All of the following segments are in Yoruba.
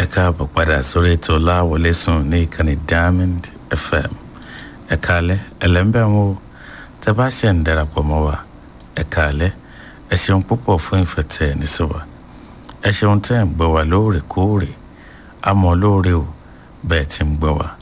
káàbọ̀ padà sórí ètò láwọlé sùn ní ìkànnì diamond fm ẹ káalẹ́ ẹlẹ́ńbẹ̀ ń wo tẹ bá ṣe ń darapọ̀ mọ́ wa ẹ káalẹ́ ẹ ṣeun púpọ̀ fún ìfẹ́ tẹ ẹ ní sí wa ẹ ṣeun tẹ́ ẹ̀ ń gbọ́ wa lóòrèkóòrè àmọ́ lóore o bẹ́ẹ̀ ti ń gbọ́ wa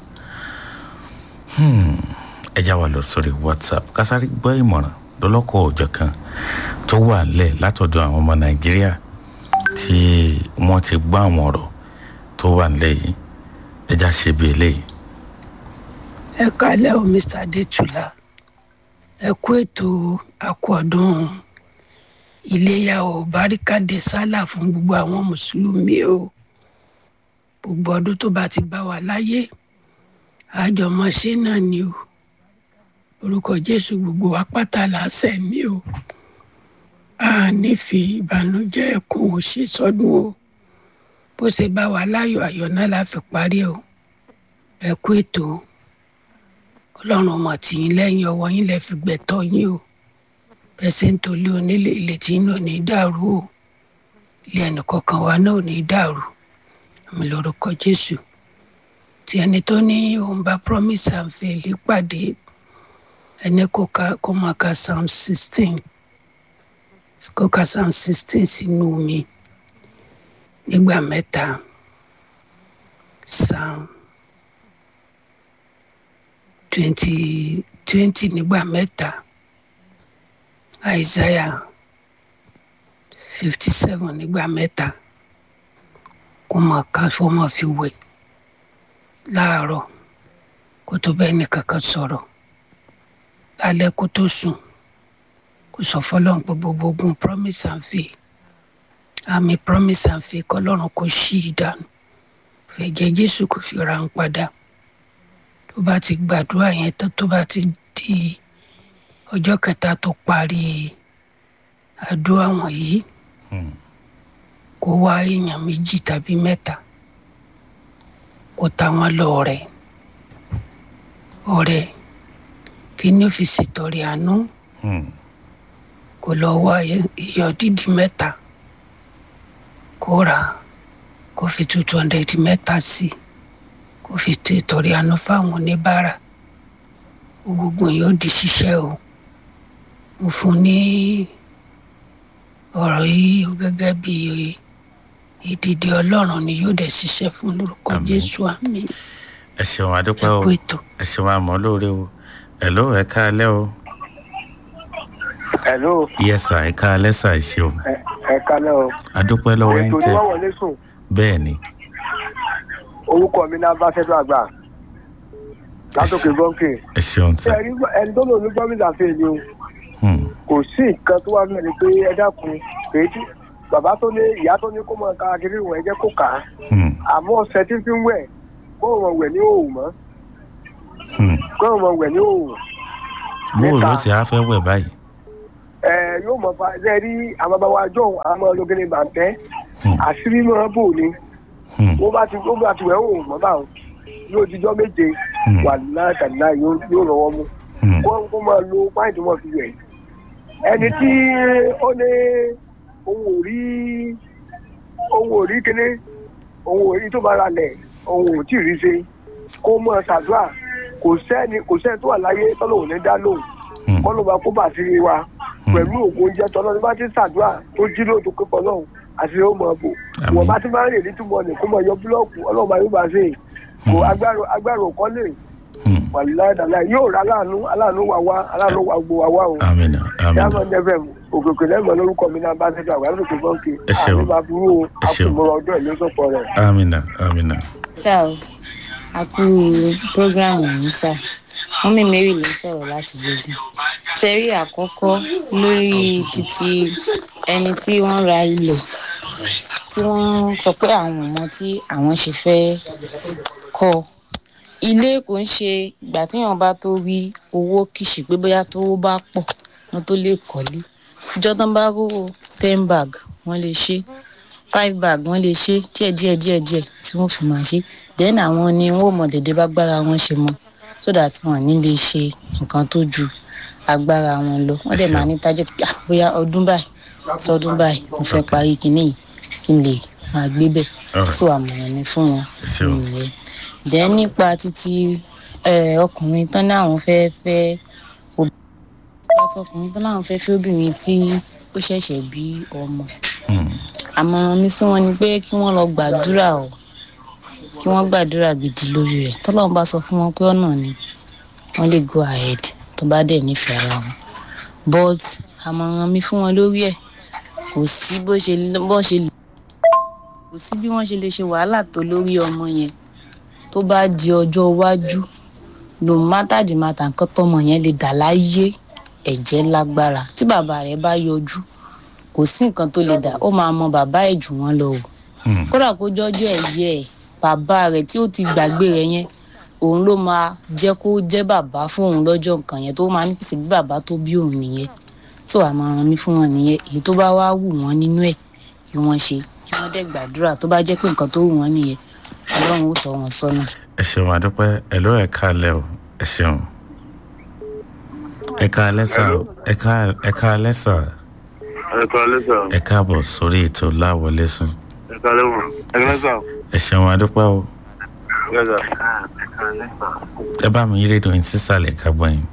ẹ já wa lọ sórí whatsapp kásáré gbọ́ ìmọ̀ràn lọ́lọ́kọ̀ òòjọ́ kan tó wà nílẹ̀ látọ̀dọ̀ àwọn ọmọ nàìjíríà tí wọ́n ti gbọ́ àwọn ọ̀rọ̀ tó wà nílẹ̀ yìí ẹ já ṣe bí eléyìí. ẹ kálẹ́ o mr adétúlá ẹ kú ètò àkọ́dún iléyà o baríkàdé sálà fún gbogbo àwọn mùsùlùmí o gbogbo ọdún tó bá ti bá wa láyé àjọmọṣe náà ni o orúkọ jésù gbogbo wa pátá làásẹ mi o a nífi ìbànújẹ́ ẹkún ò ṣe sọdún o bó ṣe bá wa láyọ̀ ayọ̀ náà la fi parí o ẹ kú ètò ọlọ́run ọmọ tìyín lẹ́yìn ọwọ́ yín lẹ fi gbẹ̀tọ́ yín o bẹ́sẹ̀ ń tolé onílé ilé tí yín ò ní dàrú o ilé ẹnìkọ̀ọ̀kan wa náà ò ní dàrú àmì lórúkọ jésù tí ẹni tó ní òun bá promise and fail pàdé ẹni kò ká kó máa ka psalm sixteen kó ka psalm sixteen sínú mi nígbà mẹ́ta psalm twenty twenty nígbà mẹ́ta isaiah fifty seven nígbà mẹ́ta kó máa ka kó máa fi wẹ̀ láàárọ̀ kó tó bẹ́ẹ̀ ní kankan sọ̀rọ̀ lálẹ́ kó tó sùn kó sọ fọlọ́run pé gbogbo ogun promise and fail àmì promise and fail kọlọ́run kò ṣí i dànù fẹ̀jẹ̀ jésù kò fi ra ń padà tó bá ti gbàdúrà yẹn tán tó bá ti di ọjọ́ kẹta tó parí àdúrà wọ̀nyí kó wá èèyàn méjì tàbí mẹ́ta kó ta wọn lọ ọ̀rẹ́ ọ̀rẹ́ kí ni ó fi ṣètọrẹ àánú kó lọ wá iyọ̀ dídì mẹ́ta kó rà kó fi two hundred mẹ́ta sí kó fi ṣètọrẹ àánú fáwọn oníbàárà gbogbo yóò di ṣiṣẹ́ o mo fún ní ọ̀rọ̀ yìí gẹ́gẹ́ bí ìdìde ọlọ́run ni yóò dẹ̀ ṣiṣẹ́ fún lórúkọ jésù àmì ẹ ṣeun adúpẹ́ o ẹ̀kú ètò. ẹ ṣeun àmọ́ lóore o hello ẹ káalẹ́ o hello yes sir ẹ káalẹ́ sà ẹ ṣeun ẹ ẹ kálẹ́ o adúpẹ́ lọ́wọ́ ẹ̀ ń ètò tẹ oníwà wọlé sùn bẹ́ẹ̀ ni orúkọ mi náà bá fẹ́ẹ́ àgbà látòkè gọ́ǹkè ẹ ṣeun ṣé sà ẹ rí ẹni tó lò ní gómìnà fèè ni o Hmm, kò sí nǹkan tó wà mẹ́rin pé ẹ dákun èyí tí bàbá tó ní ìyá tó ní kó mọ ká kiri ìwọ̀n ẹ jẹ́ kó kà á hmm, àmọ́ ọ̀sẹ̀ tí ń fi ń wẹ̀ kó wọn wẹ̀ ní òòrùn mọ́ hmm. kó wọn wẹ̀ ní òòrùn bóò ló Mẹ́ta. ṣe á fẹ́ wẹ̀ báyìí ẹ yóò mọ fa ẹ rí àwọn bàbá wa jọ àwọn ológìnrin bàǹtẹ́ Hmm. àṣírí náà bò ní Hmm, wọ́n bá ti wọ́n bá ti wẹ̀ òòrùn mọ́ báwọn yóò dijọ́ méje Hmm. wà láàkàlà yóò rọwọ́ mú hmm, kó kó máa lo páìntì wọn fi wẹ̀ ẹni tí ó ní òun ò rí òun ò rí kíní òun ò rí tó bá ra lẹ̀ òun ò tí ì rí ṣe kó mọ̀ ṣàdúrà kò sẹ́ni kò sẹ́ni tó wà láyé tọ́lọ́hùn ní dá lóhùn hmm. kọ́ ló bá kó bà sí wa pẹ̀lú ògùn oúnjẹ tọ́lọ́ ní bá ti ṣàdúrà tó jí lóòótọ́ pípọ̀ lọ́hùn àti ó mọ̀ bò Àmín. wọ́n bá ti máa ń rìn nítumọ̀ ní kó mọ̀ yọ búlọ́ọ̀kù ọlọ́run bá yóò bá ṣe kò agbára agbára òkọ́ lè Hmm. wàlúùdàlà yóò rà aláàánú aláàánú wà wá aláàánú wà gbò wà wá o amina amina diamond fm òkèkè lẹ́mọ̀ lórúkọ mi náà bá ṣẹ́jú àgbà lókè bọ́ǹkì Ẹ ṣeun. àti bàbúrò Ẹ ṣeun. àkùnmọ̀rọ̀ ọdún ẹ̀ ló sọ̀pọ̀ rẹ̀. amina amina sá o a kú programu yìí sá wọn mi mary ló sọ̀rọ̀ láti bẹsẹ sẹrí àkọ́kọ́ lórí títí ẹni tí wọ́n ra ilẹ̀ tí wọ́n sọ pé àwọn ọmọ tí àwọn ṣe fẹ́ kọ́ ilé kò ń ṣe ìgbà tíyàn bá tó rí owó kìsì pé bóyá tó bá pọ̀ wọn tó lè kọ́lé ìjọ tán bá rówó ten bag wọ́n lè ṣe five bag wọ́n lè ṣe díẹ̀ díẹ̀ díẹ̀ díẹ̀ tí wọ́n fi máa ṣe then àwọn ni wọ́n ò mọ̀ dédé bá gbára wọn ṣe mọ́ so that wọn ní lè ṣe nǹkan tó ju agbára wọn lọ wọ́n dẹ̀ máa ní target pé ah, bóyá ọdún báyìí sọdún báyìí mo fẹ́ parí kinní yìí kí n lè máa gbé bẹ̀ Alright. so àmọ̀ràn mi fún wọn Sure. nìyẹn jẹ́ nípa títí eh, ọkùnrin tán ní àwọn fẹ́ fẹ́ obìnrin ọkùnrin tán láwọn fẹ́ fẹ́ obìnrin tí ó ṣẹ̀ṣẹ̀ bí ọmọ Hmm. àmọ̀ràn mi sí wọn ni pé kí wọ́n lọ gbàdúrà o kí wọ́n gbàdúrà gidi lórí rẹ̀ tọ́lọ́run bá sọ fún wọn pé ọ̀nà ni wọ́n lè go ahead tó bá dẹ̀ nífẹ̀ẹ́ ara wọn but àmọ̀ràn mi fún wọn lórí ẹ̀ kò sí bó ṣe bó ṣe lè kò sí bí wọ́n ṣe lè ṣe wàhálà tó lórí ọmọ yẹn tó bá di ọjọ́ iwájú no matter the matter nǹkan tọmọ yẹn lè dà láyé ẹ̀jẹ̀ lágbára tí bàbá rẹ̀ bá yọjú kò sí nǹkan tó lè dà ó máa mọ bàbá ẹ̀ jù wọ́n lọ o Hmm. kódà kó jọjọ ẹyẹ ẹ bàbá rẹ tí ó ti gbàgbé rẹ yẹn òun ló máa jẹ kó jẹ bàbá fún òun lọ́jọ́ nǹkan yẹn tó máa ní pèsè bí bàbá tó bí òun nìyẹn so àmọ̀ràn mi fún wọn nìyẹn èyí tó bá wá wù wọ́n nínú ẹ̀ kí wọ́n ṣe kí wọ́n dẹ̀ gbàdúrà tó bá jẹ́ pé nǹkan tó wù wọ́n nìyẹn ọlọ́run ó tọ́ wọn sọ́nà. ẹ ṣeun àdúpẹ́ ẹ ló ẹ káalẹ́ o ẹ ṣeun ẹ káalẹ́ sà o ẹ ká- ẹ káalẹ́ sà ẹ kọ́lé sọ ẹ káàbọ̀ sórí ètò láwọlé sùn ẹ kọ́lé wọn ẹ kọ́lé sọ ẹ ṣeun àdúpẹ́ o ẹ sọ. ẹ bá mi yí rédíò yín sísàlẹ̀ ká gbọ́ yín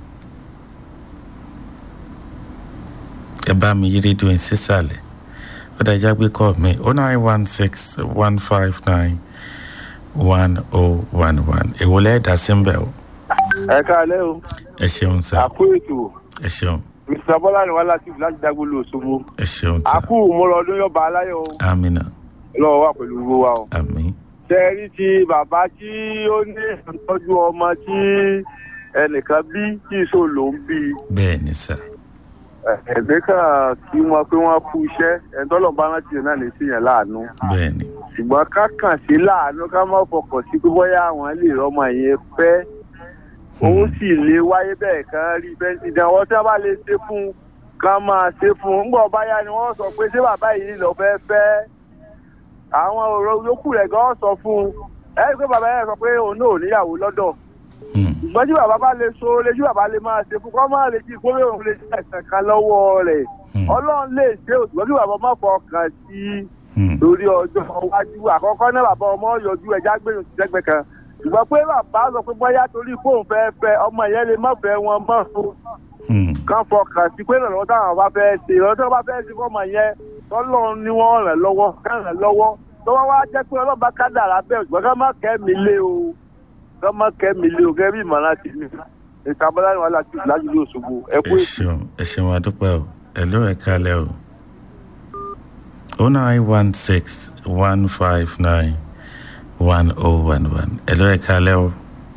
ẹ bá mi yí rédíò yín sísàlẹ̀ ó dájá gbé kọ́ mi oh nine one six one five nine one oh one one èwo lẹ́ẹ̀dá sí ń bẹ̀ o ẹ káalẹ́ o ẹ ṣeun sà àkó ètò ẹ ṣeun mr bọ́lá ni wàá láti láti dágbóló òṣogbo ẹ ṣeun sà àkó mọ́rọ̀ ọdún yọba aláyọ̀ o amina lọ́wọ́ wà pẹ̀lú gbogbo wa o. àmì tẹ́rí ti bàbá tí ó ní ìtọ́jú ọmọ tí ẹnìkan bí tí ìṣó ló ń bí bẹ́ẹ̀ ni sà ẹ̀gbẹ́ kan kí wọ́n pé wọ́n kú iṣẹ́ ẹ̀ńtọ́lọ́ bá rántí náà ní sí yẹn láàánú bẹ́ẹ̀ ni ṣùgbọ́n ká kàn sí láàánú ká má fọkàn sí pé bóyá àwọn lè rọmọ yẹn pẹ́ owó sì lè wáyé bẹ́ẹ̀ kan rí bẹ́ẹ̀ ìdánwò tí wọ́n bá lè ṣe fún un ká máa ṣe fún un ńgbọ́ báyá ni wọ́n sọ pé ṣé bàbá yìí lọ fẹ́ fẹ́ àwọn ọ̀rọ̀ yòókù rẹ̀ gan sọ fún un ẹ rí i pé bàbá yẹn sọ pé òun náà ò níyàwó lọ́dọ̀ Hmm. ṣùgbọ́n tí bàbá bá lè so lè tí bàbá lè máa ṣe fún kọ́ máa lè jí kórè òun lè ṣe ẹ̀sẹ̀ kan lọ́wọ́ rẹ̀ Hmm. ọlọ́run lè ṣe òṣùwọ́n kí bàbá má fọkàn sí i Hmm. lórí ọjọ́ iwájú àkọ́kọ́ náà bàbá ọmọ yọjú ẹja gbẹ̀yìn sí sẹ́gbẹ̀ kan ṣùgbọ́n pé bàbá sọ pé bóyá torí fóun fẹ́ fẹ́ ọmọ yẹn lè má fẹ́ wọn mọ́ o Hmm. kán fọkàn sí pé ìrànlọ́wọ́ táwọn bá fẹ́ ṣe ìrànlọ́wọ́ tí wọ́n bá fẹ́ ṣe fọ́mọ yẹn tọ́lọ́run ni wọ́n ràn lọ́wọ́ kán ràn lọ́wọ́ tọ́wọ́ wá jẹ́ pé ọlọ́ba kádàrá bẹ́ẹ̀ ṣùgbọ́n ká má kẹ́mi lé o ká má kẹ́mi lé o gẹ́gẹ́ bí ìmọ̀ràn ti mi ìtàbọ̀lá ni wàhálà ti lájú ní Òṣogbo ẹ kú ẹ ètò. ṣeun ẹ ṣeun àdúpẹ́ o ẹ ló ẹ kálẹ̀ o oh nine one six one five nine one oh one one ẹ ló ẹ kálẹ̀ o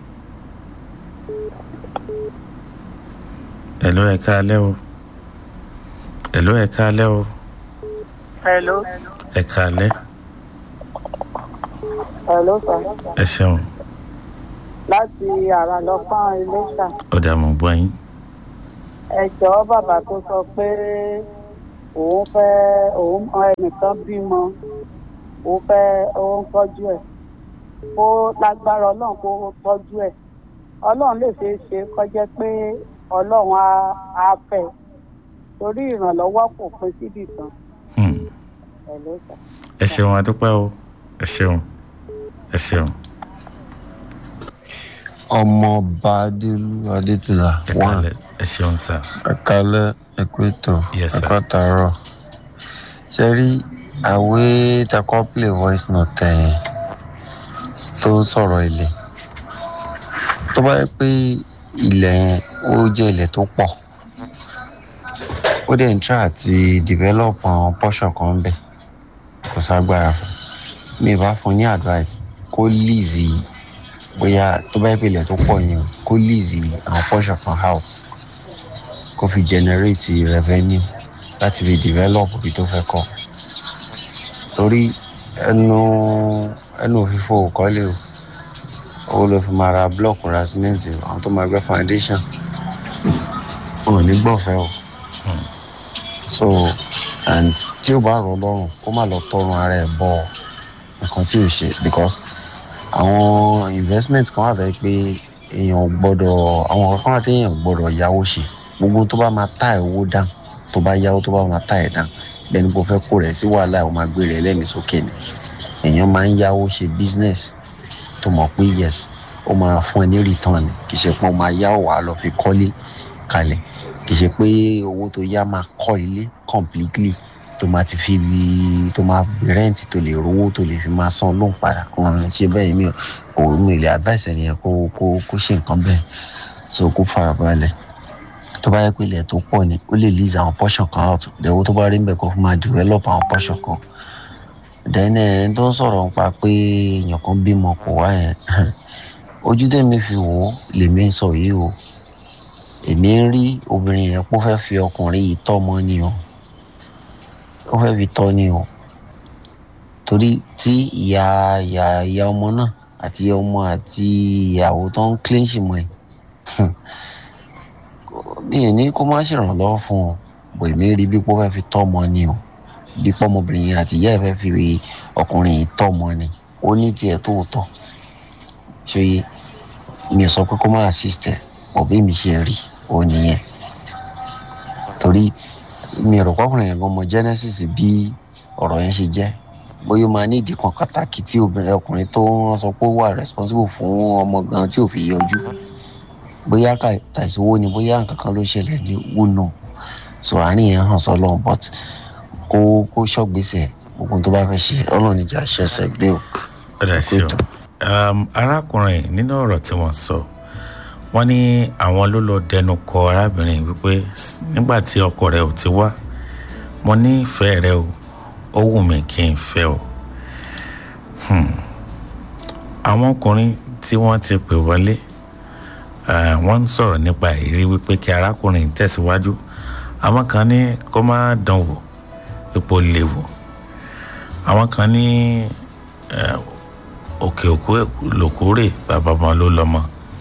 ẹ ló ẹ kálẹ̀ o ẹ ló ẹ kálẹ̀ o Hello. ẹ kálẹ̀ Hello, sir. ẹ ṣeun Láti àrà lọ fún Iléṣà. ó dà mọ́ gbọ́ yín Ẹ jọ̀ọ́ bàbá tó sọ pé òun fẹ́ òun ẹnìkan bímọ òun fẹ́ òun tọ́jú ẹ̀. Ó lágbára ọlọ́run kó tọ́jú ẹ̀. Ọlọ́run lè ṣeé ṣe kọjá pé ọlọ́run á á fẹ́. Torí ìrànlọ́wọ́ kò pín síbì kan. Hmm. Hello, sir. ẹ ṣeun àdúpẹ́ o ẹ ṣeun ẹ ṣeun ọmọọba adélu adétúlà ẹ wà kálẹ̀ ẹ ṣeun sà ẹkálẹ ẹkúẹtọ Yes, sir. ẹkọtàárọ ṣe rí àwé takọ play voice note ẹ tó sọ̀rọ̀ ilẹ̀ tó bá yẹ pé ilẹ̀ yẹn ó jẹ́ ilẹ̀ tó pọ̀ ó dẹ̀ ń try àti develop àwọn portion kan bẹ̀ kò ságbára fún mi ì bá fún ní advice kó lease bóyá tó bá yẹ pé ilẹ̀ tó pọ̀ yẹn o, kó lease àwọn portion kan house kó fi generate revenue láti fi develop ibi tó fẹ́ kọ́ torí ẹnu ẹnu òfìfo kọ́lé o owó ló fi máa ra block ra cement o, àwọn tó máa gbẹ́ foundation wọn ò ní gbọ̀fẹ́ o so and tí ó bá rọ lọ́rùn kó má lọ tọrùn ara ẹ̀ bọ nǹkan tí ò ṣe because àwọn investment kan wà fẹ́ pé èèyàn gbọ́dọ̀ àwọn kan wà tí èèyàn gbọ́dọ̀ yáwó ṣe gbogbo tó bá máa tá ẹ̀ owó dán tó bá yáwó tó bá máa tá ẹ̀ dán bẹ́ẹ̀ni kò fẹ́ kó rẹ̀ sí wàhálà ẹ̀ ó máa gbé rẹ̀ lẹ́mìí sókè ni èèyàn máa ń yáwó ṣe business tó mọ̀ pé yes ó máa fún ẹ ní return kì í ṣe pé ó máa yá wàá lọ fi kọ́lé kalẹ̀ kì í ṣe pé owó tó yá máa kọ́ ilé completely tó máa ti fi bi tó máa rent tó lè rówó tó lè fi máa san lóun padà wọn ṣe bẹ́ẹ̀ mi ò mi lè advice ẹni yẹn kó kó kó ṣe nǹkan bẹ́ẹ̀ so kó farabalẹ̀ tó bá yẹ pé ilẹ̀ tó pọ̀ ni ó lè lease àwọn portion kan out dẹ̀wọ́ tó bá rí níbẹ̀ kó fi máa develop àwọn portion kan then ẹni tó ń sọ̀rọ̀ nípa pé èèyàn kan bímọ kò wá yẹn ojú tèmi fi wò ó lèmi ń sọ yìí o èmi ń rí obìnrin yẹn kó fẹ́ fi ọkùnrin yìí tọ́ ọmọ ni o ó fẹ́ fi tọ́ ni o torí tí ìyá ìyá ìyá ọmọ náà àti ọmọ àti ìyàwó tó ń clinch mọ́ ẹ̀ mi ò ní kó má ṣèrànlọ́wọ́ fún ọ bò èmi rí bí pé ó fẹ́ fi tọ́ ọmọ ni o bí pọ́mọbìnrin yẹn àti ìyá ẹ̀ fẹ́ fi ọkùnrin yìí tọ́ ọmọ ni ó ní tiẹ̀ tó tọ́ ṣòye mi ò sọ pé kó má assist ẹ̀ òbí mi ṣe rí ó nìyẹn torí mi rò pọ́kùnrin yẹn gan mọ genesis bí ọ̀rọ̀ yẹn ṣe jẹ́ bóyá ó máa ní ìdí kan pàtàkì tí obìnrin ọkùnrin tó ń sọ pé ó wà responsible fún ọmọ gan tí ò fi yọjú bóyá àìsówó ni bóyá nǹkan kan ló ṣẹlẹ̀ ní wúnú so àárín yẹn hàn sọ́lọ́ but kó kó ṣọ́gbèsè gbogbo tó bá fẹ́ ṣe ọlọ́run ìjà ṣẹ̀ṣẹ̀ gbé o. ọ̀dà sí o arákùnrin nínú ọ̀rọ̀ tí wọ́n sọ wọ́n ní àwọn ló lọ dẹnu kọ arábìnrin wípé nígbà tí ọkọ rẹ ò ti wá mo ní ìfẹ́ rẹ o ó wù mí kí n fẹ́ o àwọn ọkùnrin tí wọ́n ti pè wọlé wọ́n ń sọ̀rọ̀ nípa ìrírí wípé kí arákùnrin tẹ̀síwájú àwọn kan ní kó má dán wò ipò léwu àwọn kan ní òkè òkú lòkúrè bàbá ọmọ ló lọ́mọ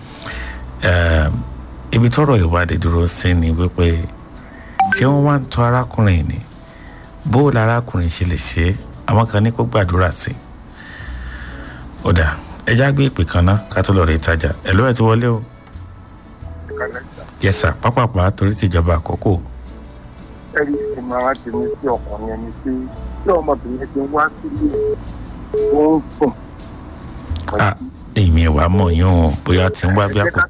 ibi tọ́rọ̀ ìwádìí dúró sí ni wípé ṣé wọ́n wá ń tọ́ arákùnrin ni bó larákùnrin ṣe lè ṣe é àwọn kan ní kó gbàdúrà sí i ó dà ẹja gbé ìpè kan náà ká tó lọ rí ìtajà ẹ ló ẹ ti wọlé o yẹsà pápápá torí tìjọba àkókò. ẹ̀rí ìmọ̀ràn tèmi sí ọkùnrin ẹni pé tí ọmọbìnrin ti wá sílé tó ń sùn. èmi ìwà mọ̀ yín o bóyá ti ń wá bí àpò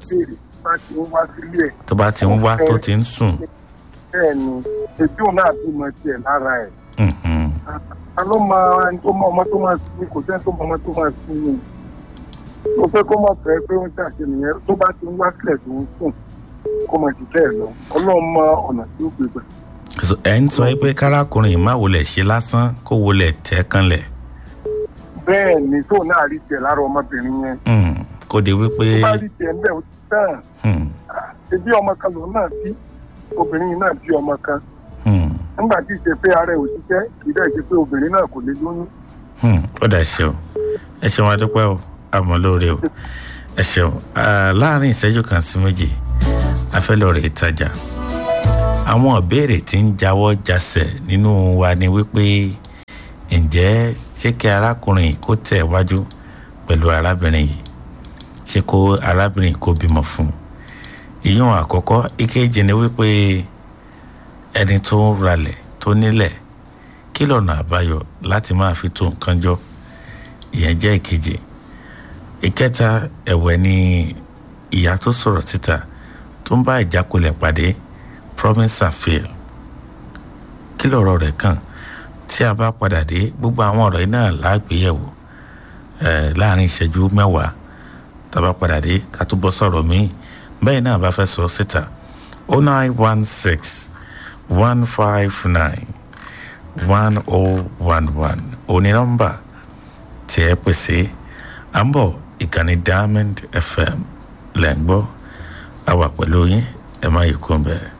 tó bá ti ń wá tó ti ń sùn. bẹ́ẹ̀ ni ètò òun náà bímọ tiẹ̀ lára ẹ̀. ta ló máa ẹni tó mọ ọmọ tó máa sin kò sẹ́ni tó mọ ọmọ tó máa sin ni. mo fẹ́ kó mọ̀ fẹ́ pé ó ń ṣàṣe nìyẹn tó bá ti ń wá sílẹ̀ tó ń sùn kó mọ̀ jù bẹ́ẹ̀ lọ ọlọ́run mọ ọ̀nà tí ó gbé gbà. ẹ ń sọ pé kárákùnrin má wọlé ṣe lásán kó wọlé tẹ́ kanlẹ̀. bẹ́ẹ̀ ni tó náà rí tiẹ̀ lára ọmọbìnrin yẹn. kò dé wípé. tó bá rí tiẹ̀ ń bẹ̀ ó ti tán. ṣebí ọmọ kan lòun náà bí obìnrin náà bí ọmọ kan. nígbà tí ìṣe pé ara ẹ̀ ò ṣiṣẹ́ kì í dẹ̀ ṣe pé obìnrin náà kò lè lóyún. ó dà ṣe o ẹ ṣeun adúpẹ́ o àmọ́ lóore o ẹ ṣeun láàrin ìṣẹ́jú kan sí méjì afẹ́lọ́rẹ̀ ìtajà àwọn ìbéèrè tí ń jáwọ́ jasẹ̀ nínú wa ni wípé ǹjẹ́ ṣé kí arákùnrin kó tẹ̀ wájú pẹ̀lú arábìnrin yìí ṣé kó arábìnrin kó bímọ fún un ìyún àkọ́kọ́ ìkejì ni wípé ẹni tó ń ralẹ̀ tó nílẹ̀ kí lọ́nà àbáyọ láti máa fi tó nǹkan jọ ìyẹn jẹ́ ìkejì ìkẹta ẹ̀wẹ̀ ni ìyá tó sọ̀rọ̀ síta tó ń bá ìjákulẹ̀ pàdé promise and fail kí lọ̀rọ̀ rẹ̀ kàn tí a bá padà dé gbogbo àwọn ọ̀rọ̀ yìí náà lágbéyẹ̀wò láàrin ìṣẹ́jú mẹ́wàá tá a bá padà dé ká tó bọ́ sọ̀rọ̀ míì bẹ́ẹ̀ náà bá fẹ́ sọ síta o nine one six one five nine one oh one one òní nọ́mbà tí ẹ pèsè à ń bọ̀ ìkànnì diamond fm lẹ́ ń gbọ́ a wà pẹ̀lú yín ẹ má yí kún bẹ́ẹ̀.